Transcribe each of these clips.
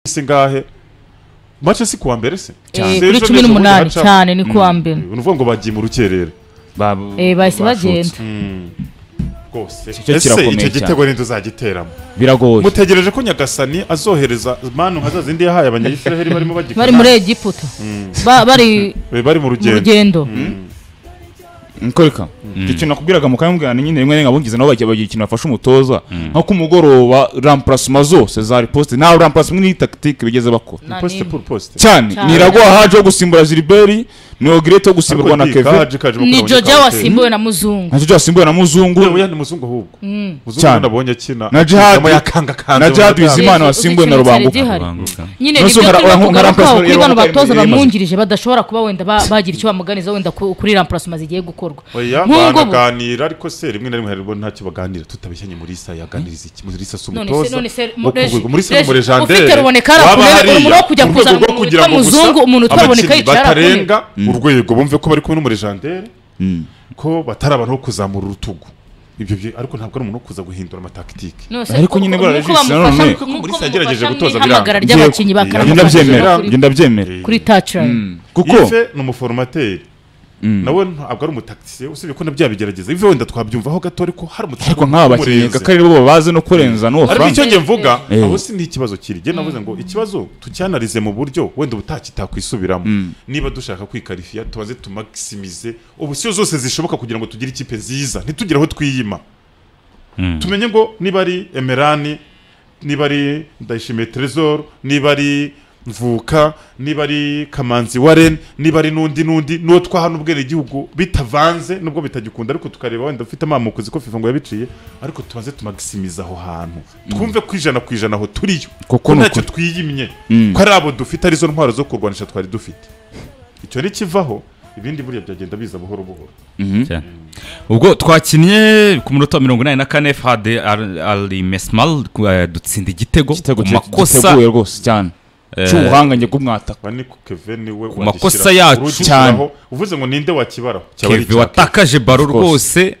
se ngahe mace si kuwa mbere se Eh, Se kuri ejo cumi n'ejo n'umunani bundi haca- cyane ni kuwa mbere ni ukuvuga ngo bagiye mu rukerera Ba- Eh, bahise bashotse. bagenda rwose Icyo ese kirakomeye icyo cyane. gitego ninde uzagiteramo biragoye mutegereje ko nyagasani azohereza manu nka za zindi yahaye abanyayisiraheli barimo bagikora bari muri egiputa Ba- bari Eh, bari mu mu rugendo rugendo niko reka icyo kintu nakubwiraga mu kanya nyine rimwe nkabungiza nabo bagira bagira ikintu bafasha umutoza nko ku mugoroba rampurasima zose za riposite nta rampurasima ni takitike bigeze bakora Na posite nimba. pour posite cyane Cyane. ni iragwa haje wo gusimbura ziriberi ni ogirete wo gusimburwa na keve ni joja wasimbuwe na muzungu ntacyo byasimbuwe na muzungu yewe ni muzungu ahubwo muzungu Cyane. nabonye akina Na Jihad- Ingoma yakangakanze na Jihad mu madamu. Bizimana Yezu, wasimbuwe na uzikinutse rubanguka zihari. Rubanguka. nyine Nonese nibyo ura- turimo urankunda kugarukaho rampurasima kuri bano irabamuka batoza imbere y'imaze. bamwungirije badashobora kuba wenda ba- bagira icyo bamuganiza wenda ku- kuri rampurasima zigiye gukorwa Oya, nk'ubwo bu- banaganira ariko se rimwe na rimwe hari ntacyo baganira tutabeshyanye muri isa yaganiriza iki muri isa si none se umutoza none se Ngo Reji- kuvuga muri isa Reji, ni umurejandere ufite ruboneka arakumenya umuntu wo kujya kuzana umuntu witwa muzungu umuntu utwa ruboneka yicara batarenga urwego bumve ko bari kumwe n'umurejandere ko batari abantu bo kuzamura urutugu ibyo byo- ariko ntabwo ari umuntu wo kuza guhindura amatakitike Ariko nyine buriya Regis nanone- muri isa yagerageje gutoza ihamagara biranga. ry'abakinnyi ba Ngiye- Njye karate ndabyemera kuri- njye ndabyemera kuri tacirani kuko ive ni umuforomateri nawe ntabwo ari umutakisiye usibye ko nabyo yabigerageza ive wenda twabyumvaho gato ariko hari umutakisiye ariko nk'aba bakinnyi kaka ari bo babazi no kurenza n'uwo ariko frank icyo ngiye mvuga Eh. abo si n'ikibazo kiri njye navuze ngo ikibazo tucyanarize mu buryo wenda ubutakitakwisubiramo niba dushaka kwikarifiya tubanze tumakisimize ubusiyo zose zishoboka kugira ngo tugire ikipe nziza ntitugire aho twiyima tumenye ngo niba ari emerani niba ari ndayishimiye terezoro niba ari mvuka niba ari kamanzi wareni niba ari n'undi n'undi n'uwo twaha n'ubwenegihugu bitavanze nubwo bitagikunda ariko tukareba wenda ufite amamuko uzi ko fifa ngo yabiciye ariko tubanze tumagisimiza aho hantu twumve ku ijana ku ijana aho turiyo Kuko ko ni ntacyo ukuri. twiyimye Mm. ko ari abo dufite arizo ntwaro zo kurwanisha twari dufite icyo nikivaho ibindi buriya byagenda biza buhoro buhoro cyane. ubwo twakinnye ku minota mirongo inani na kane fade Al- ali mesimal eh, dutsinda igitego igitego ku cye makosa giteguye rwose cyane cy'ubuhanga njye bw'umwataka bane ko keve niwe Ku makosa yacu cyane. cyane uvuze ngo ninde wakibaraho cyaba ari keve icya Keve. watakaje baro Of course. rwose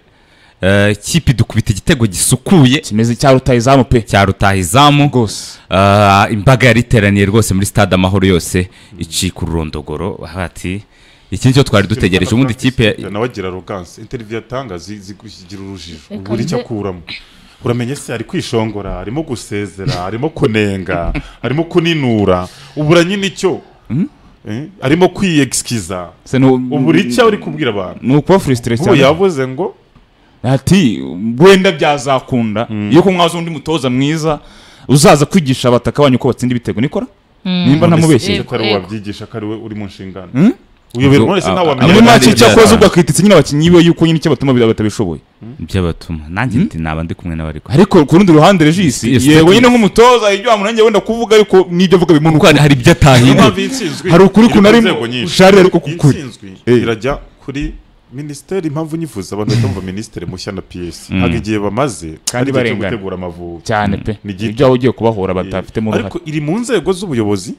eh, ikipe idukubita igitego gisukuye kimeze cya rutayizamu pe cya rutahizamu rwose Ah, imbaga yari iteraniye rwose muri stade amahoro yose icika ururondogoro hati iki nicyo twari dutegereje ubundi ikipe ya- nawe agira roganse interiviyu atanga zi- zigugira urujijo Reka buri icyo nze- akuramo uramenye se ari kwishongora arimo gusezera arimo kunenga arimo kuninura ubura nyine icyo Eh, arimo kwiyegisikiza ubura icyo uri kubwira abantu ni ukuba furesitire ubu cyane yavuze ngo ati wenda byazakunda iyo ko mwaza undi mutoza mwiza uzaza kwigisha abataka banyu uko batsinda ibitego nikora nimba ntamubeshye Eh, ko ari we yego. wabyigisha ko ari we uri mu nshingano uyoberwa Ubwo, wese a- ntawe a- wamenya muri Abadari make cyakoze byazana. ubwo akititse nyine abakinnyi be yuko nyine icyo batuma batabishoboye by'abatuma nanjye ndi- naba ndi kumwe n'abari kumwe ariko ku rundi ruhande regisi Yes, yego yes. nyine nk'umutoza ibyo wamunangira wenda kuvuga ariko n'ibyo avuga kuko bimunuka hari- hari ibyo atahindura Impamvu y'intsinzwi Hari ukuri iri ku kunari nzego nyinshi. usharira ariko kukuri. Intsinzwi Eh. irajya kuri minisiteri impamvu nyifuza abantu bahita bumva minisiteri mushya na piyesi ntabwo igihe bamaze ari Kandi igihe cyo barengana. gutegura amavubi cyane pe Ni gito. ibyo waba ugiye kubahora Eh, batafitemo uruhare ariko iri mu nzego z'ubuyobozi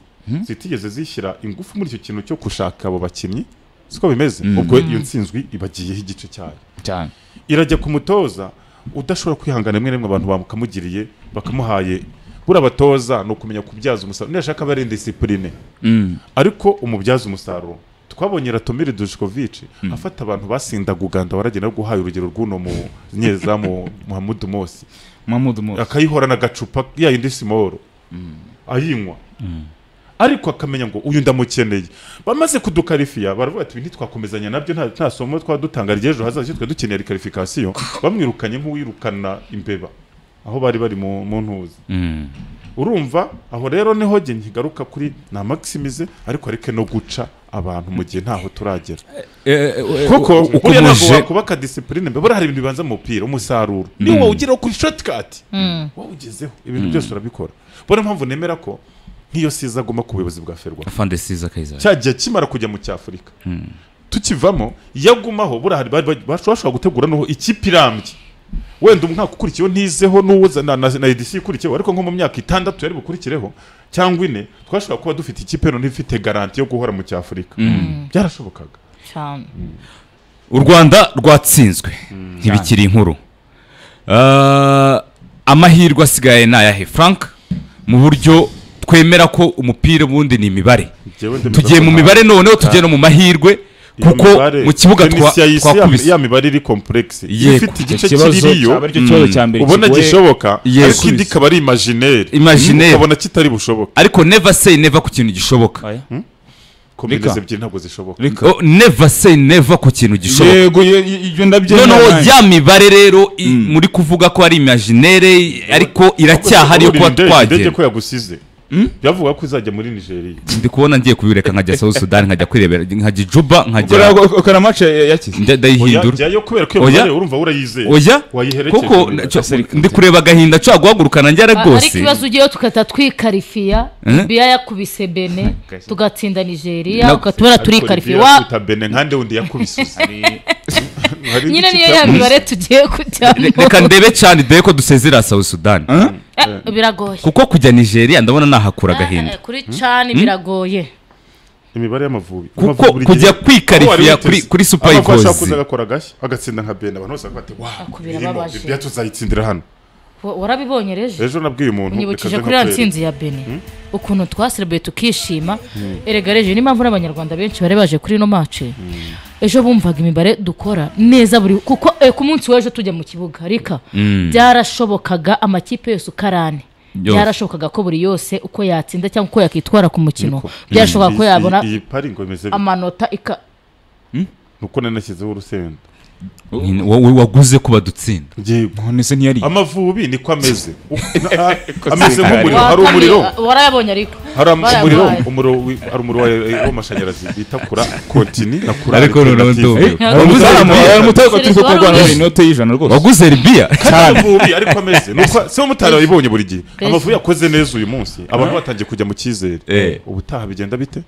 zitigeze zishyira ingufu muri icyo kintu cyo gushaka abo bakinnyi siko bimeze ubwo iyo ntsinzwi ibagiyeho igice cyayo cyane irajya ku mutoza udashobora kwihangana rimwe na rimwe abantu bakamugiriye bakamuhaye buriya abatoza ni ukumenya kubyaza umusaruro niyashaka aba ari indisipurine ariko umubyaza umusaruro twabonye ratomiri dujikovici afata abantu basindaga uganda waragenda no guhaye urugero rw'uno mu- munyezamu muhamudu mosi mamudu mu akayihorana agacupa yayindi simoro ayinywa ariko akamenya ngo uyu ndamukeneye bamaze kudukarifiya baravuga ati "Ibi ntitwakomezanya nabyo nta- nta somo twaba dutanga ry'ejo hazaza twe dukeneye rikarifikasiyo bamwirukanye nk'uwirukana imbeba aho bari bari mu mu ntuzi Mm. urumva aho rero niho njye nkigaruka kuri na maximize ariko areke no guca abantu mu gihe ntaho turagera kuko buriya ntabwo ukomeje wakubaka disipurine mbere buriya hari ibintu bibanza mu mupira umusaruro niwo wawugeraho kuri shotikati wowe ugezeho ibintu byose urabikora buriya mpamvu nemera ko nk'iyo siza agomba ku buyobozi bwa ferwa afande siza kayizari cya gihe kimara kujya mu cy'afurika tukivamo iyo agumaho buriya hari bari- bari- bashobora gutegura n'uwo ikipe irambye wenda umwaka ukurikiyeho ntizeho n'uwo na, na, na edisi ikurikiyeho ariko nko mu myaka itandatu yari bukurikireho cyangwa ine twashobora kuba dufite ikipe noneho ifite garanti yo guhora mu cy'afurika byarashobokaga cyane u rwanda rwatsinzwe ntibikiri inkuru Ah, amahirwe asigaye ni ayahe frank mu buryo kwemera ko umupira ubundi ni imibare Njyewe ndemeza tugiye ko mu nta- mibare noneho tugiye no mu mahirwe iyo kuko mibare- mu kibuga tennis twa- ya isi ya- twakubise ya mibare iri kompuregisi Yego, ifite igice ikibazo kiririyo cyaba aricyo kibazo cya mbere ubona kigoye. gishoboka Yes. ariko indi ikaba ari imajineri Imaginaire. ukabona kitari bushoboke ariko never say never ku kintu gishoboka Oya. kombineze ebyiri ntabwo zishoboka Reka. Oh, never say never ku kintu gishoboka yego ye- ye- ibyo ndabyemera noneho nanjye. ya mibare rero i- muri kuvuga ko ari imajinere ariko iracyahari yo kuba Urabona indege- indege twagenda ko yagusize byavuga ko izajya muri nigeria ndi kubona ngiye kubireka nkajya south sudan nkajya kwirebera nkajya ijuba Ukora- nkajya ukora- ukora mace yakize nda- ndayihindura Oya, jyayo kubera ko iyo Oya. mibare urumva urayizeye oya wayiherekeje kuko mu cyo- Basirikare. ndi kureba agahinda nshobora guhagurukana njyara A- ariko rwose ibibazo ugiyeyo tugahita twikarifiya Eh? biya yakubise bene tugatsinda nigeria Na- ugatubona Ariko turikarifiye Olivier wa yakubita bene nkande wundi yakubise Hari nyine igice niyo cya- ya mibare tugiye Re- reka kujyamo ndebe cyane dore ko dusezera south sudan Eh, biragoye kuko kujya nigeria ndabona nahakura agahinda Eh, kuri cani biragoye imibare y'amavubi kuko kujya kwikarifiya kuri, kuri supayikozi supayikozi agakora agashya agatsinda nka bene abantu bose bakavuga bati wa Akubira birimo ababaje." ibya tuzayitsindira hano Wa- warabibonye reje ejo nabwiye umuntu unyibukije reka kuri ya nze nkakwereke. ntsinzi ya bene ukuntu twaserebeye tukishima erega reje niyo mpamvu n'abanyarwanda benshi bari baje kuri ino mace ejo bumvaga imibare dukora neza buri kuko eh, ku munsi w'ejo tujya mu kibuga rika byarashobokaga amakipe yose ukarane Yose. byarashobokaga ko buri yose uko yatsinda cyangwa uko yakwitwara ku mukino byarashobokaga ko Iyi- yabona iyi pari ngo imeze bite amanota ika nuko nanashyizeho urusenda wowe waguze ko badutsinda yego none se ntiyari amavubi niko ameze Na- a- ameze sindara. nk'umuriro Wa hari kane, umuriro wa- warayabonye ariko hari am- Barabaye. umuriro umuriro wi- hari umuriro wa- w'amashanyarazi bita kura kontini na kura Ariko noneho alternative. ndumva. Eh, hari umuzamu Umuzamu- hari umutoza Serivisi turi wari kurwana uri. inote y'ijana rwose waguze ribiya kandi amavubi ariko ameze nuko si umumotari wayibonye buri gihe Kwezi. amavubi yakoze neza uyu munsi abantu batangiye kujya mu cyizere Eh. ubutaha bigenda bite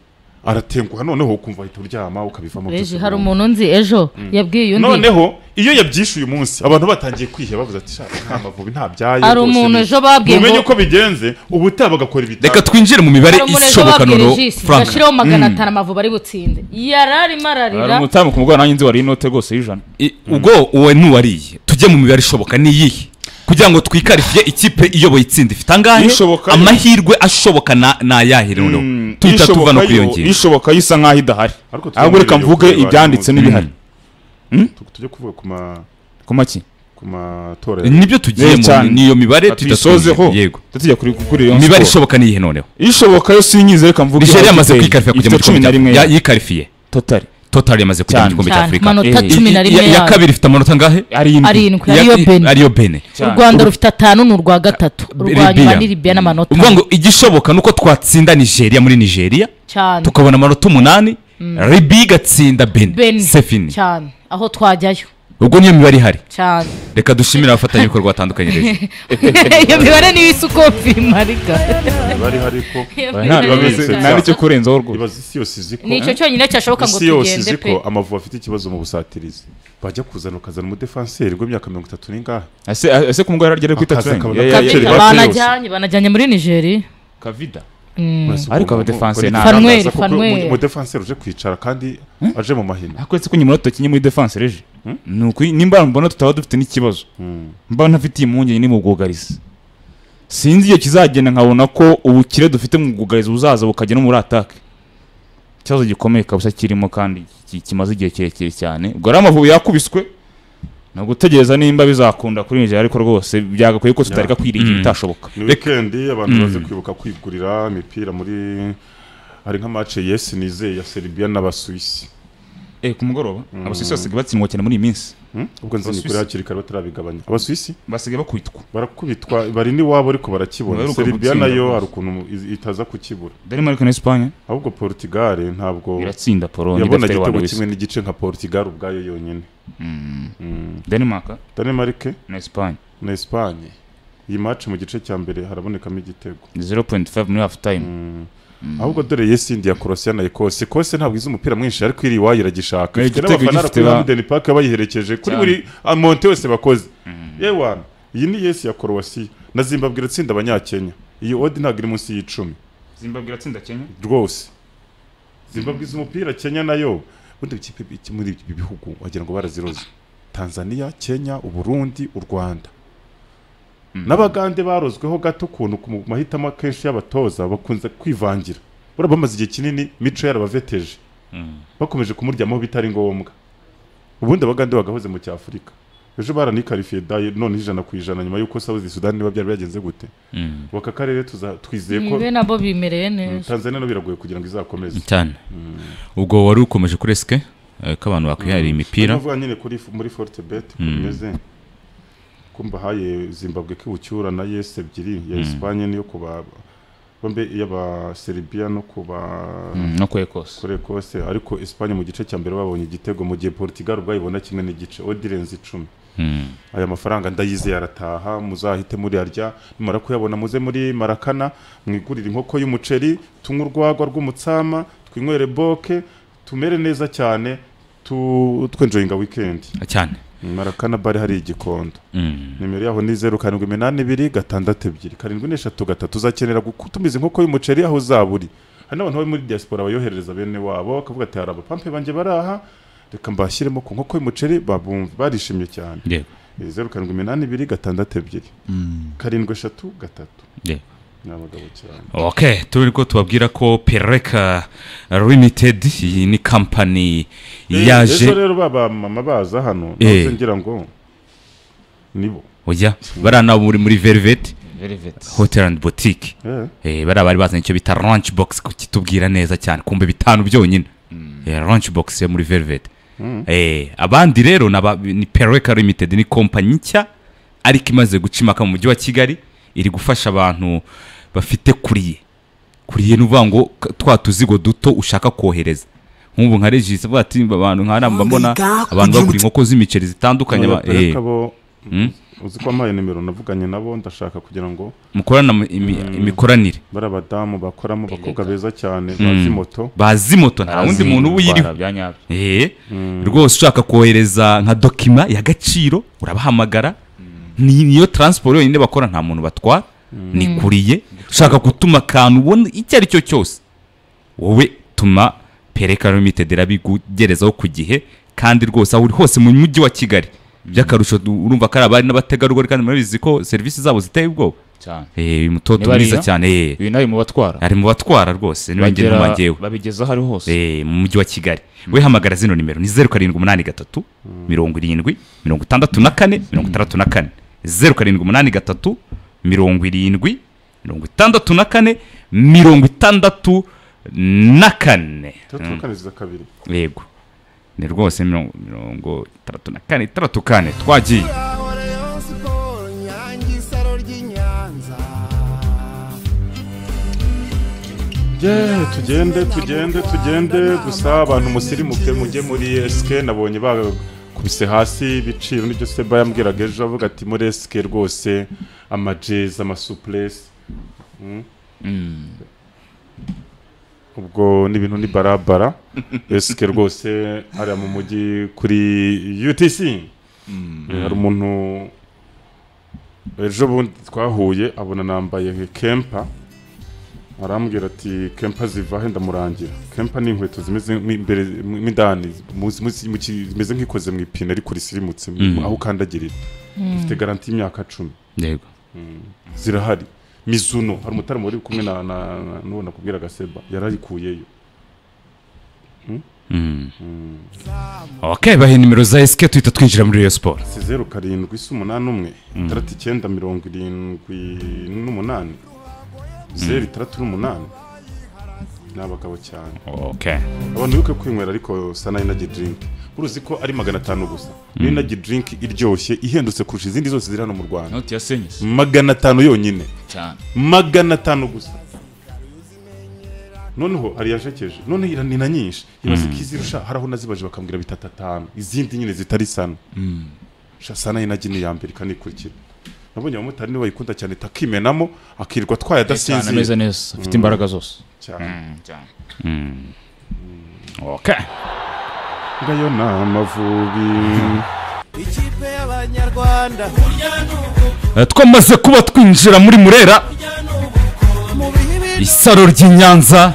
aratenguha noneho ukumva ahita uryama ukabivamo reje hari umuntu nzi ejo yabwiye undi noneho iyo yabyishe uyu munsi abantu batangiye kwiheba bavuze ati shaka nta mavubi ntabyaye Hari rwose umuntu ni- ejo babwiye mumenye ngo- uko bigenze ubutaha bagakora reka ibitaro twinjire mu mibare hari umuntu ejo ishoboka babwira noneho ijisi frank gashyiraho magana atanu amavubi ari butsinde yari arimo hari ararira umutamu ku mugoroba nanjye nzi wari inote rwose y'ijana I- ubwo uwe ntuwariye tujye mu mibare ishoboka ni iyihe kugira ngo twikarifiye ikipe iyoboye itsinda ifite angahe Ishoboka- amahirwe ashoboka na- ni ayahe noneho tuhita tuva no kuri iyo ngingo ishoboka yo isa nk'aho idahari Ariko ahubwo reka twemereye mvuge kureba ibyanditse uyu n'ibihari Tu- tujye kuvuga ku ma ku maki ku matora ya- nibyo tugiye Neza cyane. mu niyo mibare tuhita tuyisozeho twinjira. yego tutujya kuri kuri iyo imibare siporo. ishoboka ni iyihe noneho ishoboka yo sinyize reka mvuge nigeria ihote yamaze iteye. kwikarifiya kujya mu Ifite cumi na rimwe gikombe cya- ya- yikarifiye totari total yamaze kujya mu Cyane. gikombe cya cyane afurika amanota Eh, cumi na I- rimwe i- ya yayo kabiri ifite amanota angahe arindwi arindwi ariyo Ya- i- bene ariyo bene u rwanda rufite atanu ni urwa gatatu urwa Libya. nyuma ni libiya n'amanota uvuga ngo igishoboka ni uko twatsinda nigeria muri nigeria cyane tukabona amanota umunani ribi igatsinda bene bene sefini cyane aho twajyayo ubwo niyo mibare ihari cyane reka dushimire abafatanyabikorwa batandukanye rero iyo mibare niyo isa uko bimarika bari hari ko nta n'icyo kurenzaho rwose ibaza isi yose izi ko ni icyo cyonyine cyashoboka ngo isi yose tugende izi pe ko amavubi afite ikibazo mu busatirizi bajya kuzana ukazana umudefanseri w'imyaka mirongo itatu n'ingahe ese ese ku mugoroba ryari kuri Akaza tatu akabona ya- ya- kaceri ya- bafite basi banajyanye banajyanye muri nigeria kavida Uretse ukuntu- Ariko abadefanseri ukuntu nta- igitangaza Fanweri, kuko Fanweri. umu- umudefanseri uje kwicara kandi aje mu mahina ariko uretse ko nyuma tutakennye muri defanse reje ni uko nimba mbona tutaba dufite n'ikibazo mba ntafite iyi mpungenge ni mu bwugarizi sinzi iyo kizagenda nkabona ko ubukire dufite mu bwugarizi buzaza bukajya no muri atake ikibazo gikomeye kabisa kirimo kandi ki- kimaze igihe kirekire cyane ubwo rero amavubi yakubiswe ni ugutegereza nimba bizakunda kuri nigeria ariko rwose byagakwiye ko tutareka kwiringira ibitashoboka ni wikendi abantu baze kwibuka kwigurira imipira muri hari nka mace yesi nizeye ya seribiya n'abasuwisi eh ku mugoroba abasuwisi basigaye batsindwa cyane muri iyi minsi ubwo nzi ni kuri hakiri kare batarabigabanya abasuwisi basigaye bakubitwa barakubitwa bari n'iwabo ariko barakibona Baheruka seribiya gutsinda nayo rwose. hari ukuntu iz- itaza kukibura denmark na esipanye ahubwo portugal ntabwo iratsinda polonye yabona idafite abantu igitego bisa kimwe n'igice nka portugal ubwayo yonyine denmark danemarike na esipanye na esipanye iyi mace mu gice cya mbere harabonekamo igitego 0.5 muri half time ahubwo dore yesi indi ya korosiya na ekose ekose ntabwo izi umupira mwinshi ariko iri iwayo iragishaka Eh, ifite igitego n'abafana gifite kuri ba- hamden park bayiherekeje kuri Cyane. buri amonte wese bakoze yewana iyi ni yesi ya korowasiya na zimbabwe iratsinda abanyakenya iyi odi ntabwo iri munsi y'icumi zimbabwe iratsinda kenya rwose zimbabwe izi umupira kenya nayo ubundi ikipe iki- muri ibi bihugu wagira ngo baraziroze tanzania kenya uburundi u rwanda n'abagande barozweho gato ukuntu ku mahitamo akenshi y'abatoza bakunze kwivangira buriya bamaze igihe kinini mico yarabaveteje bakomeje kumuryamaho bitari ngombwa ubundi abagande bagahoze mu cyafurika ejo baranikarifiye daye none ijana ku ijana nyuma y'uko sawuzi sudani niba byari byagenze gute Mm. ubu aka karere tuza- twizeye ko be nabo bimereye Mm, neza tanzania no biragoye kugira ngo izakomeze cyane ubwo wari ukomeje kuri esike eh, ko abantu bakwihariye imipira ndavuga nyine kuri muri forte bet bimeze ko mbahaye zimbabwe k'ibucyura na yesi ebyiri ya esipanye niyo ku ba bombe iy'abaserbia no ku ba Mm, no kwe kose kure kose ariko esipanye mu gice cya mbere babonye igitego mu gihe portugal ubwayibona kimwe n'igice odirenze icumi Mm. aya mafaranga ndayizeye arataha muzahite muriyarya nimara kuyabona muze muri marakana mwigurire inkoko y'umuceri tunywe urwagwa rw'umutsama twinywere boke tumere neza cyane tu- twenjoyinga wikendi cyane marakana bare hari igikondo Mm. nimero yaho ni zeru karindwi iminani ibiri gatandatu ebyiri karindwi n'eshatu gatatu uzakenera gutumiza inkoko y'umuceri aho uzaba uri hari n'abantu bari muri diaspora bayoherereza bene wabo bakavuga ati hari abapampe banjye baraha reka mbashyiremo ku nkoko y'umuceri babumva barishimye cyane yego Eh, zeru karindwi iminani ibiri gatandatu ebyiri karindwi eshatu gatatu yego ni abagabo cyane ok turi ko tubabwira ko pereka limited iyi ni kampani Eh, ejo yaje rero baba mama baza hano Eh. nawe ngira ngo nibo ujya bariya nabo muri muri veriveti hotel and boutique Eh, Eh, bariya bari bazanye icyo bita launch box kukitubwira neza cyane kumbe bitanu byonyine Eh, launch box yo muri velvet Eh, abandi rero ni aba- ni pereka limited ni kompanyi nshya ariko imaze gucimaka mu mujyi wa kigali iri gufasha abantu bafite kuriye kuriye ni uvuga ngo k- twa tuzigo duto ushaka kohereza nk'ubu nka regisi avuga ati abantu nk'ariya mba mbona abantu bagura inkoko z'imiceri zitandukanye ba- abapere eh, kabo Mm. uzi ko wampaye nimero navuganye nabo ndashaka kugira ngo mukorana mu- imi- imikoranire bari abadamu bakoramo abakobwa beza cyane Mm. bazi moto bazi moto nta wundi muntu uyiriho Eh, rwose ushaka kohereza nka dokima ya gaciro urabahamagara ni niyo taransiporo yonyine bakora nta muntu batwara ni kuriye ushaka gutuma akantu ubona icyo ari cyo cyose wowe tuma pereka limitedi irabikugerezaho ku gihe kandi rwose aho uri hose mu mujyi wa kigali by'akarusho du- urumva ko ari abari n'abategarugori kandi murabizi ko serivisi zabo ziteye ubwoba cyane Eh, uyu mutoto Niba ari mwiza iyo? cyane eh, uyu nawe mu batwara ari mu batwara rwose n'ibindi Bagera- n'umwangewe babigezaho ari hose Eh, mu mujyi wa kigali we hamagara zino nimero ni zeru karindwi umunani gatatu mirongo irindwi mirongo itandatu na kane mirongo itandatu na kane zeru karindwi umunani gatatu mirongo irindwi mirongo itandatu na kane mirongo itandatu na kane Mm, turakaniza kabiri yego ni rwose mirongo mirongo itandatu na kane itandatu kane twagiye Ahora yo siporo nyange isaro ry'i Nyanza. Yeah, tugende tugende tugende gusa abantu musirimuke mujye muri esike nabonye bakubise hasi ibiciro nibyo seba yambwiraga ejo avuga ati muri esike rwose amajezi amasupuresi ubwo ni ibintu ni barabara esike rwose hariya mu mujyi kuri utc hari umuntu ejo bundi twahuye abona nambaye kempa arambwira ati kempa zivahe ndamurangira kempa ni inkweto zimeze nk'imbere nk'indani muzi- muzi- mu ki- zimeze nk'ikoze mu ipine ariko risirimutse Mm. aho ukandagirira zifite garanti y'imyaka cumi yego zirahari mizuno hari umutaramo wari kumwe na na- na- n'uwo nakubwiraga seba yarayikuyeyo ok bahe nimero za esike tuhita twinjira muri iyo siporo si zeru karindwi si umunani umwe itandatu icyenda mirongo irindwi n'umunani zeru itandatu n'umunani ni abagabo cyane ok abantu bibuke kwinywera ariko sana inaji drink uruzi ko ari magana atanu gusa ni inaji drink iryoshye ihendutse kurusha izindi zose ziri hano mu rwanda inoti ya senyisi magana atanu yonyine cyane magana atanu gusa noneho hari yajekeje none ira- ni na nyinshi ibaze ko izirusha hari aho nazibaje bakambwira bitatu atanu izindi nyine zitari sana sha sana inagi ni iya mbere ikanikurikira nabonye abamotari niba bayikunda cyane itakimenamo akirirwa atwaye cyane ameze adasinzira neza afite imbaraga zose cyane ok ngayo ni amavubi Ikipe y'Abanyarwanda Eh, twamaze kuba twinjira muri murera mu bihe biri isaro ry'i nyanza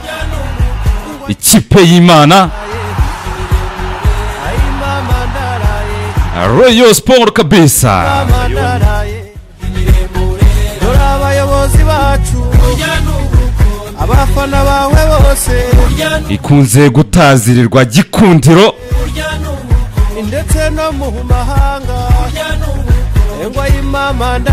ikipe y'imana ayima mandaraye royo siporo kabisa amandaraye irembo abafana bawe bose ikunze gutazirirwa gikundiro ndetse no mu mahanga engwa y'imamanda